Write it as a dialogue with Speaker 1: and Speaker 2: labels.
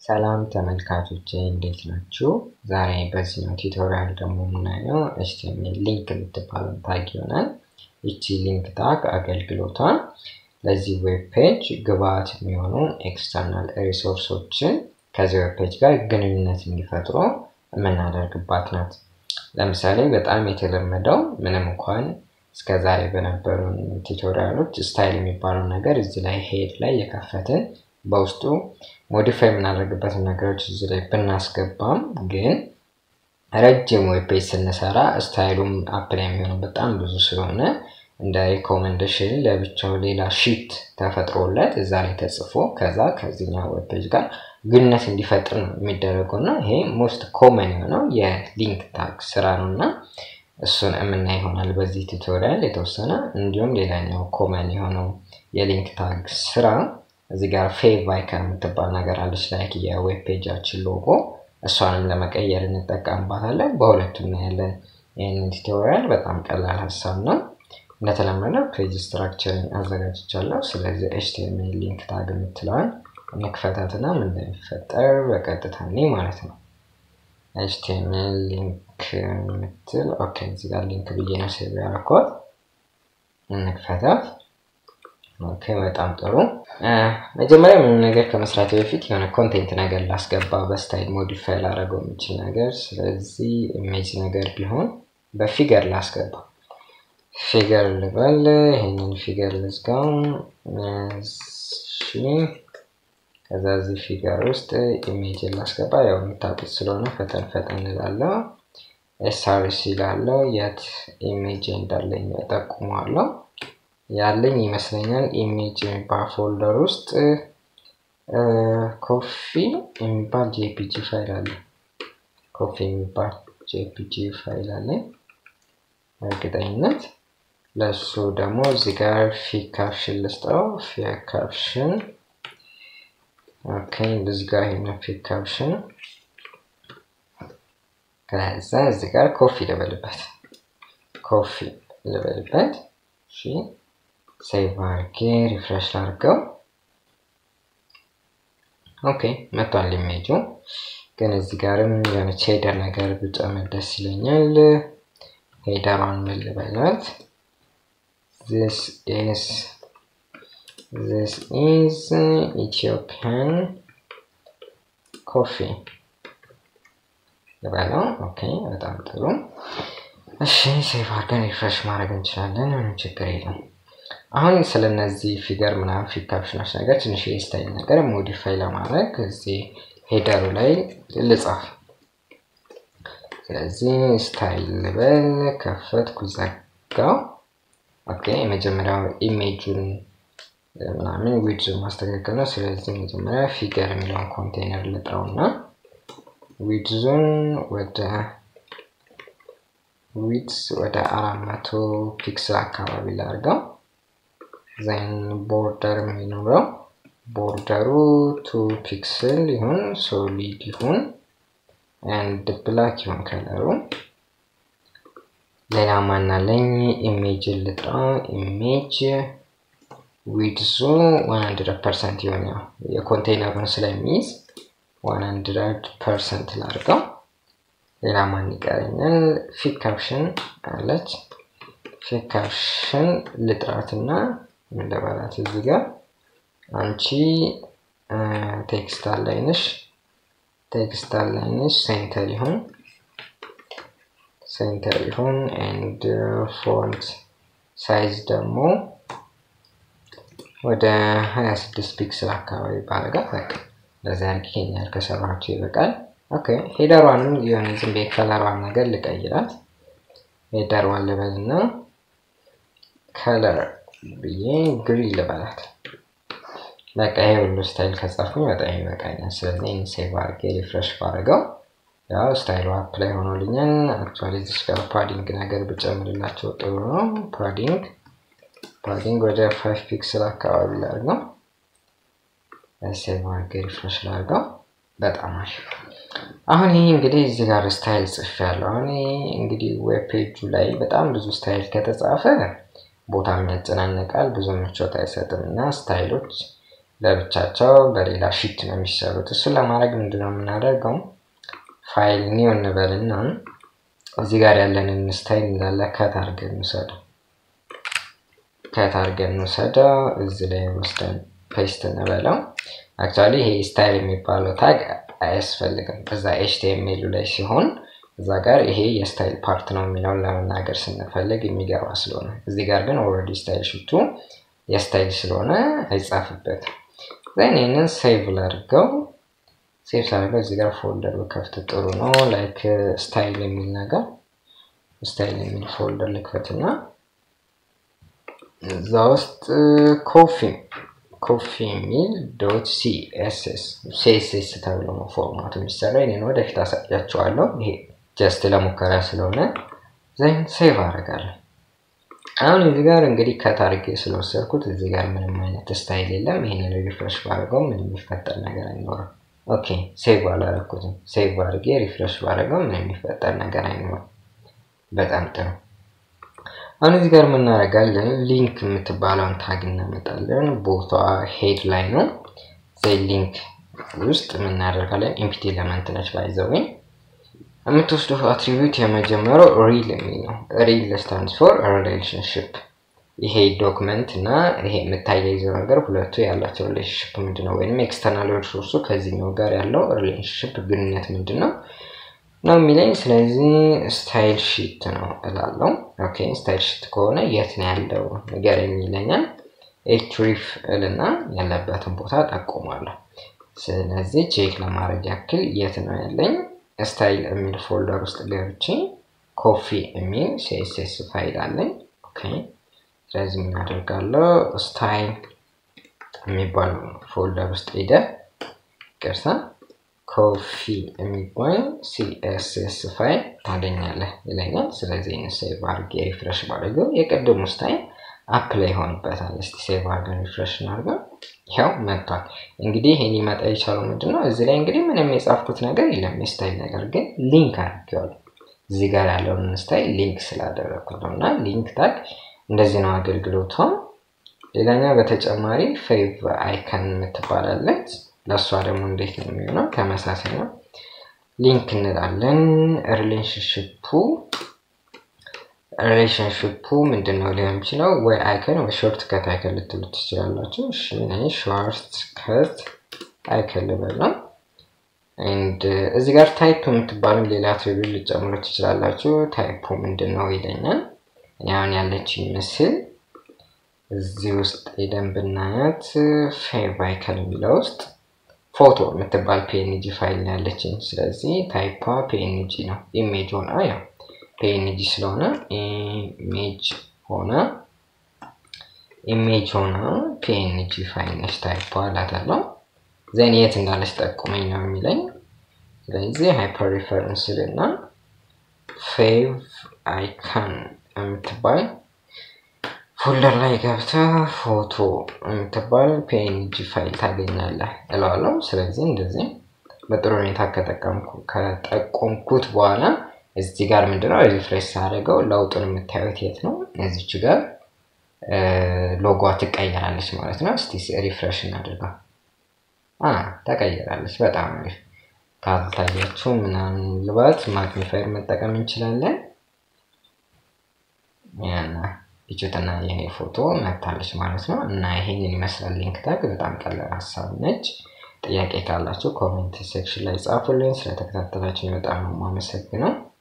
Speaker 1: ሰላም ተመልካቾቼ እንዴት ናችሁ? ዛሬ በዚህኛው ቱቶሪያል ደግሞ የምናየው ኤችቲኤምኤል ሊንክ የምትባለው ታግ ይሆናል። ይቺ ሊንክ ታግ አገልግሎቷን ለዚህ ዌብ ፔጅ ግብአት የሚሆኑ ኤክስተርናል ሪሶርሶችን ከዚህ ዌብ ፔጅ ጋር ግንኙነት እንዲፈጥሩ የምናደርግባት ናት። ለምሳሌ በጣም የተለመደው ምንም እንኳን እስከ ዛሬ በነበሩ ቱቶሪያሎች ስታይል የሚባለው ነገር እዚህ ላይ ሄድ ላይ የከፈትን በውስጡ ሞዲፋይ የምናደርግበትን ነገሮች እዚህ ላይ ብናስገባም ግን ረጅም ዌብ ፔጅ ስንሰራ ስታይሉም አፕላይ የሚሆነው በጣም ብዙ ስለሆነ እንደ ሪኮመንዴሽን ለብቻው ሌላ ሺት ተፈጥሮለት እዛ ላይ ተጽፎ ከዛ ከዚህኛው ዌብ ፔጅ ጋር ግንኙነት እንዲፈጥር ነው የሚደረገው እና ይሄ ሞስት ኮመን የሆነው የሊንክ ታግ ስራ ነው እና እሱን የምናይ ይሆናል በዚህ ቱቶሪያል የተወሰነ እንዲሁም ሌላኛው ኮመን የሆነው የሊንክ ታግ ስራ እዚህ ጋር ፌቭ አይከን የምትባል ነገር አለች ላይክ የዌብ ፔጃችን ሎጎ እሷንም ለመቀየር እንጠቀምባታለን በሁለቱ እናያለን ይህንን ቱቶሪያል በጣም ቀላል ሀሳብ ነው እንደተለመደው ፔጅ ስትራክቸርን አዘጋጅቻለሁ ስለዚህ ኤችቲኤምኤል ሊንክ ታግ የምትለዋል መክፈታትና ምን እንደሚፈጠር በቀጥታ እኔ ማለት ነው ኤችቲኤምኤል ሊንክ የምትል ኦኬ እዚህ ጋር ሊንክ ብዬ ነው ሴቭ ያደረኳት እንክፈታት ኦኬ በጣም ጥሩ መጀመሪያ ምንም ነገር ከመስራት በፊት የሆነ ኮንቴንት ነገር ላስገባ በስታይል ሞዲፋይ ላደረገው የሚችል ነገር ስለዚህ ኢሜጅ ነገር ቢሆን በፊገር ላስገባ ፊገር ልበል ይህንን ፊገር ልዝጋው ከዛ እዚህ ፊገር ውስጥ ኢሜጅ ላስገባ ያው የምታውቁት ስለሆነ ፈጠን ፈጠን ላለው ኤስአርሲ ላለው የት ኢሜጅ እንዳለኝ ጠቁመዋለሁ ያለኝ ይመስለኛል ኢሜጅ የሚባል ፎልደር ውስጥ ኮፊ የሚባል ጄፒጂ ፋይል አለ ኮፊ የሚባል ጄፒጂ ፋይል አለኝ እርግጠኝነት ለሱ ደግሞ እዚህ ጋር ፊክ ካፕሽን ልስጠው ፊክ ካፕሽን ኦኬ እዚህ ጋር ይሄንን ፊክ ካፕሽን ከዛ እዚህ ጋር ኮፊ ልበልበት ኮፊ ልበልበት እሺ ሴቭ አድርጌ ሪፍሬሽ ላድርገው ኦኬ መቷል ኢሜጁ ግን እዚህ ጋርም የሆነች ሄደር ነገር ብጨምር ደስ ይለኛል ሄደሯን ምን ልበላት this is this is Ethiopian coffee ልበለው ኦኬ በጣም ጥሩ እሺ ሴቭ አድርገን ሪፍሬሽ ማድረግ እንችላለን ምንም ችግር የለም አሁን ስለነዚህ ፊገር ምናምን ፊት ካፕሽኖች ነገር ትንሽ የስታይል ነገር ሞዲፋይ ለማድረግ እዚህ ሄደሩ ላይ ልጻፍ ስለዚህ ስታይል ልበል ከፈትኩ ዘጋው ኦኬ የመጀመሪያው ኢሜጁን ምናምን ዊድዝ ማስተካከል ነው ስለዚህ መጀመሪያ ፊገር የሚለውን ኮንቴነር ልጥረው እና ዊድዙን ወደ ዊድዝ ወደ አራት መቶ ፒክስል አካባቢ ላርገው ዛይን ቦርደር የሚኖረው ቦርደሩ ቱ ፒክስል ይሁን ሶሊድ ይሁን ኤንድ ብላክ ይሁን ከለሩ ሌላ ማናለኝ ኢሜጅ ልጥራ ኢሜጅ ዊድዙ 100 ፐርሰንት ይሆን ያው የኮንቴይነሩን ስለሚይዝ 100 ፐርሰንት ላድርገው ሌላ ማን ይቀረኛል ፊክ ካፕሽን አለች ፊክ ካፕሽን ልጥራትና ምን ልበላት እዚህ ጋር አንቺ ቴክስት አላይነሽ ቴክስት አላይነሽ ሴንተር ይሁን ሴንተር ይሁን ኤንድ ፎንት ሳይዝ ደግሞ ወደ 26 ፒክስል አካባቢ ባረጋት በቃ እንደዚህ አድርጌ ይሄኛል ከሰራችሁ ይበቃል ኦኬ ሄደሯንም የሆነ ዝም ቤት ከለሯን ነገር ልቀይራት ሄደሯን ልበልና ከለር ብዬ ግሪ ልበላት በቃ ይሄ ሁሉ ስታይል ከጻፍኩኝ በጣም ይበቃኛል ስለዚህ ይህን ሴቭ አድርጌ ሪፍሬሽ ባደርገው ያው ስታይሉ አፕ ላይ ሆኖልኛል አክቹዋሊ እዚች ጋር ፓዲንግ ነገር ብጨምርላቸው ጥሩ ነው ፓዲንግ ፓዲንግ ወደ ፋይቭ ፒክስል አካባቢ ላድርገው ሴቭ አድርጌ ሪፍሬሽ ላድርገው በጣም አሪፍ አሁን ይህ እንግዲህ እዚህ ጋር ስታይል ጽፍ ያለው አሁን እንግዲህ ዌብ ፔጁ ላይ በጣም ብዙ ስታይል ከተጻፈ ቦታም ያጨናንቃል ብዙ ምቾት አይሰጥም እና ስታይሎች ለብቻቸው በሌላ ሺት ነው የሚሰሩት። እሱን ለማድረግ ምንድነው የምናደርገው? ፋይል ኒው እንበልና እዚህ ጋር ያለንን ስታይል እንዳለ ከት አድርገን እንውሰደው ከት አድርገን እንውሰደው እዚህ ላይ ወስደን ፔስት እንበለው። አክቹዋሊ ይሄ ስታይል የሚባለው ታግ አያስፈልግም እዛ ኤችቲኤምኤሉ ላይ ሲሆን እዛ ጋር ይሄ የስታይል ፓርት ነው የሚለውን ለመናገር ስንፈልግ የሚገባ ስለሆነ እዚህ ጋር ግን ኦልሬዲ ስታይል ሽቱ የስታይል ስለሆነ አይጻፍበትም። ዜን ይህንን ሴቭ ላድርገው። ሴቭ ሳድርገው እዚህ ጋር ፎልደር ብከፍት ጥሩ ነው። ላይክ ስታይል የሚል ነገር ስታይል የሚል ፎልደር ልክፈትና እዛ ውስጥ ኮፊ ኮፊ የሚል ዶት ሲኤስኤስ ሲኤስኤስ ተብሎ ነው ፎርማቱ የሚሰራ። ይህንን ወደፊት አሳያቸዋለሁ። ይሄ ጀስት ለሙከራ ስለሆነ ዜን ሴቭ አደርጋለሁ። አሁን እዚህ ጋር እንግዲህ ከታርጌ ስለወሰድኩት እዚህ ጋር ምንም አይነት ስታይል የለም። ይህንን ሪፍሬሽ ባደርገው ምንም የሚፈጠር ነገር አይኖርም። ኦኬ ሴቭ አላረኩትም። ሴቭ አድርጌ ሪፍሬሽ ባደርገው ምንም የሚፈጠር ነገር አይኖርም። በጣም ጥሩ። አሁን እዚህ ጋር የምናደርጋለን ሊንክ የምትባለውን ታግ እናመጣለን። ቦታ ሄድ ላይ ነው። ዘይ ሊንክ ውስጥ የምናደርጋለን ኢምፒቲ ኤለመንት ነች ባይዘወኝ የምትወስደው አትሪቢዩት የመጀመሪያው ሪል የሚል ነው። ሪል ስታንድስ ፎር ሪሌሽንሽፕ። ይሄ ዶክመንት እና ይሄ የምታያይዘው ነገር ሁለቱ ያላቸው ሪሌሽንሽፕ ምንድን ነው? ወይም ኤክስተርናል ሪሶርሱ ከዚህኛው ጋር ያለው ሪሌሽንሽፕ ግንኙነት ምንድን ነው ነው የሚለኝ። ስለዚህ ስታይል ሺት ነው እላለው። ኦኬ ስታይል ሺት ከሆነ የት ነው ያለው ንገረኝ ይለኛል። ኤችሪፍ እልና ያለበትን ቦታ ጠቁማለሁ። ስለዚህ ቼክ ለማድረግ ያክል የት ነው ያለኝ ስታይል የሚል ፎልደር ውስጥ ገብቼ ኮፊ የሚል ሲኤስኤስ ፋይል አለኝ። ኦኬ ስለዚህ ምን አደርጋለሁ? ስታይል የሚባል ፎልደር ውስጥ ሄደ ቅርሳ ኮፊ የሚባል ሲኤስኤስ ፋይል ታገኛለህ ይለኛል። ስለዚህ ሴቭ አድርጌ ሪፍሬሽ ባደርገው የቅድሙ ስታይል አፕ ላይ ይሆንበታል። እስቲ ሴቭ አድርገን ሪፍሬሽ እናድርገው። ያው መጥቷል። እንግዲህ ይሄ ሊመጣ የቻለው ምንድን ነው? እዚህ ላይ እንግዲህ ምንም የጻፍኩት ነገር የለም የስታይል ነገር ግን ሊንክ አድርጌዋለሁ። እዚህ ጋር ያለውን ስታይል ሊንክ ስላደረግኩት ነው። እና ሊንክ ታግ እንደዚህ ነው አገልግሎቷ። ሌላኛው በተጨማሪ ፌቭ አይከን የምትባላለች ለእሷ ደግሞ እንዴት ነው የሚሆነው? ተመሳሳይ ነው። ሊንክ እንላለን። ሪሌሽንሽፑ ሪሌሽንሽፑ ምንድን ነው ሊሆን የሚችለው? ወይ አይከን ወይ ሾርት ከት አይከን ልትሉ ትችላላችሁ። እሺ ሾርት ከት አይከን ልበል ነው። ኤንድ እዚህ ጋር ታይፕ የምትባለው ሌላ ትሪቢል ልጨምሩ ትችላላችሁ። ታይፑ ምንድን ነው ይለኛል። እኔ አሁን ያለችኝ ምስል እዚህ ውስጥ ሄደን ብናያት ፌቭ አይከን የሚለው ውስጥ ፎቶ የምትባል ፒኤንጂ ፋይል ነው ያለችኝ። ስለዚህ ታይፓ ፒኤንጂ ነው። ኢሜጅ ሆና ያው ፒኤንጂ ስለሆነ ኢሜጅ ሆነ ኢሜጅ ሆና ፒኤንጂ ፋይል ነች ታይፓ እላታለሁ። ዘን የት እንዳለች ጠቁመኝ ነው የሚለኝ። ስለዚህ ሃይፐር ሪፈረንስ እና ፌቭ አይካን የምትባል ፎልደር ላይ ገብተህ ፎቶ የምትባል ፒኤንጂ ፋይል ታገኛለህ እለዋለሁ። ስለዚህ እንደዚህ በጥሩ ሁኔታ ከጠቆምኩት በኋላ እዚህ ጋር ምንድነው ሪፍሬሽ ሳደርገው ለውጡን የምታዩት የት ነው? እዚች ጋር ሎጓ ትቀየራለች ማለት ነው። እስቲ ሪፍሬሽ እናድርገው። ተቀየራለች። በጣም አሪፍ። ካልታያችሁ ምናምን ልባት ማግኒፋየር መጠቀም እንችላለን። ያና ፒችትና የኔ ፎቶ መታለች ማለት ነው። እና ይሄንን ይመስላል ሊንክ ታግ። በጣም ቀላል ሀሳብ ነች። ጥያቄ ካላችሁ ኮሜንት ሴክሽን ላይ ጻፉልኝ። ስለተከታተላችሁ በጣም ነው የማመሰግነው።